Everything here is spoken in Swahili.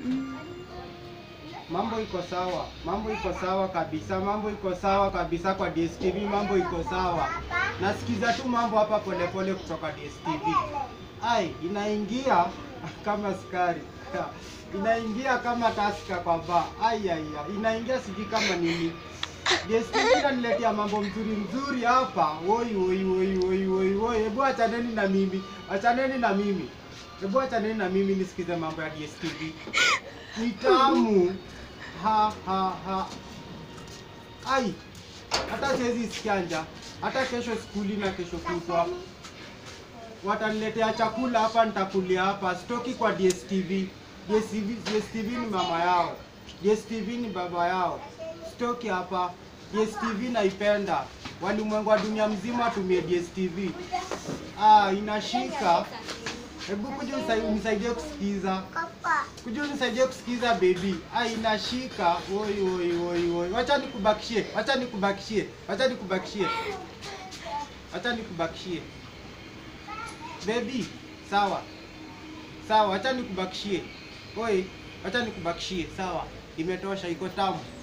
Mambo iko sawa, mambo iko sawa kabisa, mambo iko sawa kabisa kwa DSTV, mambo iko sawa. Nasikiza tu mambo hapa polepole kutoka DSTV. Ai, inaingia kama sukari inaingia kama taska kwa baa. Ai, ai, ai, inaingia sijui kama nini. DSTV inaniletea mambo mzuri mzuri hapa. Woi, woi, woi, woi, woi, woi. Hebu achaneni na mimi, achaneni na mimi, hebu achaneni na mimi nisikize mambo ya DSTV. Ni tamu ha ha ha. Ai, hata siwezi sikia njaa. Hata kesho skuli na kesho kutwa wataniletea chakula hapa, nitakulia hapa. Sitoki kwa DSTV. DSTV, DSTV ni mama yao, DSTV ni baba yao. Sitoki hapa. DSTV naipenda, walimwengu wa dunia mzima watumie DSTV. Ah, inashika. Hebu kuja usai- unisaidie kusikiza kuja unisaidie kusikiza baby. Ah, inashika. Oi, oi, oi, oi. Wacha nikubakishie, wacha nikubakishie, wacha nikubakishie, wacha nikubakishie baby. Sawa sawa, wacha nikubakishie. Oi, wacha nikubakishie. Sawa, imetosha, iko tamu.